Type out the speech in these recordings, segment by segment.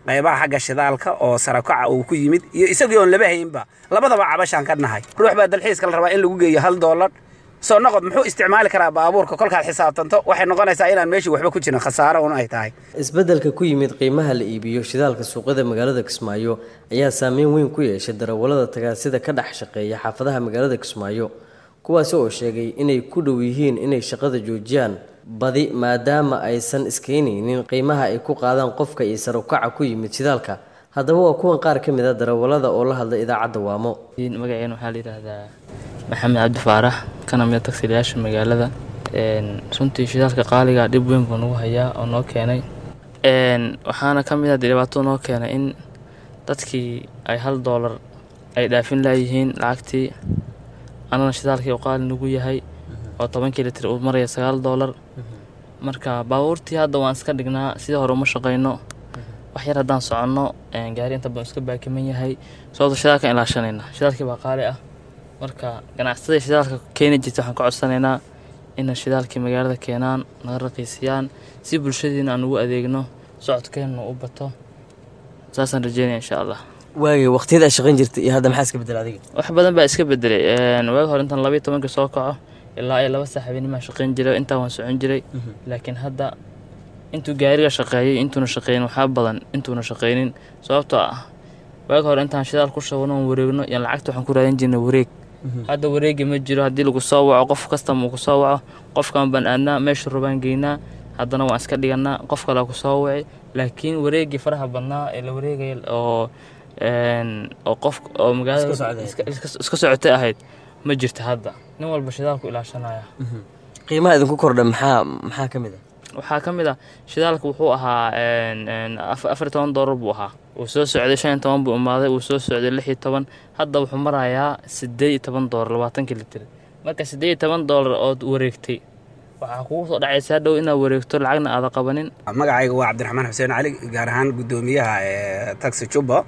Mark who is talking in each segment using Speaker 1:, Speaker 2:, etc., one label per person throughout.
Speaker 1: qaybaha xagga shidaalka oo sarakaca uu ku yimid iyo isagii oon laba haynba labadaba cabashaan ka nahay ruux baa dalxiiska la rabaa in lagu geeyo hal doolar soo noqod muxuu isticmaali karaa baabuurka kolkaad xisaabtanto waxay noqonaysaa inaan meeshii waxba ku jirin khasaaro un ay tahay
Speaker 2: isbeddelka ku yimid qiimaha la iibiyo shidaalka suuqyada magaalada kismaayo ayaa saameyn weyn ku yeeshay darawallada tagaasida ka dhex shaqeeya xaafadaha magaalada kismaayo kuwaasi oo sheegay inay ku dhow yihiin inay shaqada joojiyaan badi maadaama aysan iskaynaynin qiimaha ay ku qaadaan qofka iyo sarukaca ku yimid shidaalka haddaba waa kuwan qaar ka mid a darawallada oo la hadlay idaacadda waamo
Speaker 3: magaceena waxaa la yidhaahdaa maxamed cabdi faarax kana mida tagsiilayaasha magaalada runtii shidaalka qaaliga dhib weyn buu nagu hayaa oo noo keenay waxaana ka mid ah dhibaato noo keenay in dadkii ay hal doolar ay dhaafin laayihiin lacagtii anana shidaalkii u qaali nagu yahay oo tobankii litir uu maraya sagaal doolar marka baabuurtii hadda waan iska dhignaa sidii hore uma shaqayno wax yar haddaan soconno gaari inta badan iska baakiman yahay sababto shidaalka ilaashanayna shidaalkii baa qaali ah marka ganacsatada shidaalka keeni jirta waxaan ka codsanaynaa inay shidaalkii magaalada keenaan naga raqiisiyaan si bulshadiina aan ugu adeegno socodkeenna u bato saasaan rajeynaya insha allah
Speaker 2: waagay waqtiyada aad shaqayn jirtay iyo hadda maxaa iska bedela adiga
Speaker 3: wax badan baa iska bedelay waagi hore intaan labayo tobanka soo kaco ilaa ay laba saax habeennimaa shaqayn jiray intaa waan socon jiray laakiin hadda intuu gaariga shaqeeyay intuuna shaqeynin waxaa badan intuuna shaqeynin sababtoo ah waagi hore intaan shidaal ku shabano oon wareegno iyo lacagta waxaan ku raadin jirnay wareeg hadda wareegi ma jiro haddii lagu soo waco qof kastama uu ku soo waco qofkaan baan aadnaa meesha rubaan geynaa haddana waan iska dhigannaa qof kalea ku soo waci laakiin wareegii faraha badnaa ee la wareegaya oo oo qof oo magaalada iska socotay ahayd ma jirto hadda nin walba shidaalku ilaashanaya
Speaker 2: qiimaha idinku kordha maxaa maxaa ka mid a
Speaker 3: waxaa ka mid ah shidaalka wuxuu ahaa afar toban doolar buu ahaa wuu soo socday shan iyo toban buu imaaday wuu soo socday lix iyo toban hadda wuxuu marayaa siddeed iyo toban doolar labaatankii litir marka siddeed iyo toban doolar ood wareegtay waxaa kugu soo dhacaysa hadhow inaad wareegto lacagna aada qabanin
Speaker 1: magacayga waa cabdiraxmaan xuseen cali gaar ahaan guddoomiyaha taxi jubba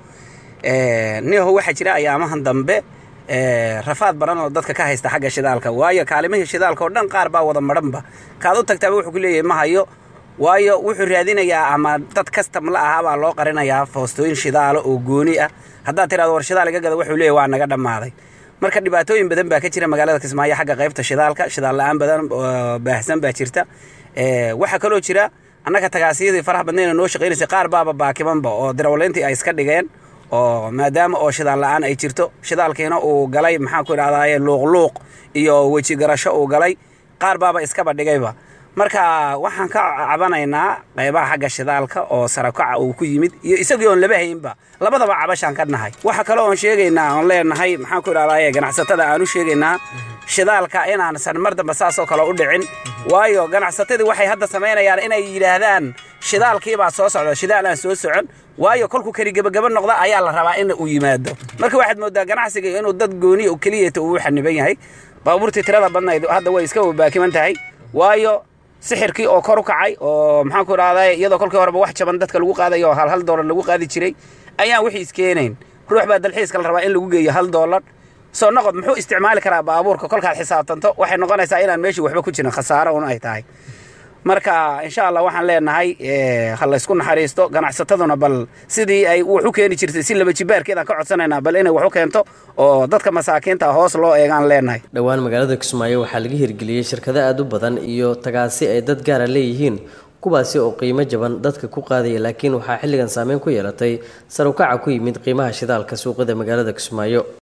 Speaker 1: niho waxaa jira ayaamahan dambe rafaad badan oo dadka ka haysta xagga shidaalka waayo kaalimihii shidaalka oo dhan qaar baa wada madhanba kaad u tagtaaba wuxuu ku leeyahay ma hayo waayo wuxuu raadinayaa ama dad kastam la ahaa baa loo qarinayaa foostooyin shidaalo oo gooni ah haddaad tirahdo war shidaal iga gada wuxuu leeyahy waa naga dhammaaday marka dhibaatooyin badan baa ka jira magaalada kismaayo xagga qaybta shidaalka shidaal la-aan badan baahsan baa jirta waxaa kaloo jira annaga tagaasiyadii faraha badnayna noo shaqaynaysay qaar baaba baakimanba oo darawaleyntii ay iska dhigeen oo maadaama oo shidaal la-aan ay jirto shidaalkiina uu galay maxaan ku idhahdaye luuqluuq iyo weji garasho uu galay qaar baaba iskaba dhigayba marka waxaan ka cabanaynaa qaybaha xagga shidaalka oo sarakaca uu ku yimid iyo isagii oon laba haynba labadaba cabashaan ka nahay waxa kale oon sheegaynaa oon leenahay maxaan ku idhahdaye ganacsatada aan u sheegaynaa shidaalka inaansan mar dambe saasoo kale u dhicin waayo ganacsatadii waxay hadda samaynayaan inay yidhaahdaan shidaalkiibaa soo socda shidaal aan soo socon waayo kolkuu keli gebagaba noqda ayaa la rabaa in uu yimaado marka waxaad moodaa ganacsiga inuu dad gooniya keliyata uu xaniban yahay baabuurtii tirada badnayd hadda way iska baakiman tahay waayo sixirkii oo kor u kacay oo maxaan ku idhahdaa iyadoo kolkii horeba wax jaban dadka lagu qaadayo oo hal hal doolar lagu qaadi jiray ayaan wixii iskeenayn ruux baa dalxiiska la rabaa in lagu geeyo hal doolar soo noqod muxuu isticmaali karaa baabuurka kolkaad xisaabtanto waxay noqonaysaa inaan meeshii waxba ku jirin khasaaro un ay tahay marka insha allah waxaan leenahay ha laysku naxariisto ganacsataduna bal sidii ay wax u keeni jirtay si laba jibaarkeedaan ka codsanaynaa bal inay wax u keento oo dadka masaakiinta hoos loo eegaan leenahay
Speaker 2: dhowaan magaalada kismaayo waxaa laga hirgeliyey shirkado aada u badan iyo tagaasi ay dad gaara leeyihiin kuwaasi oo qiimo jaban dadka ku qaadaya laakiin waxaa xilligan saameyn ku yeelatay sarukaca ku yimid qiimaha shidaalka suuqada magaalada kismaayo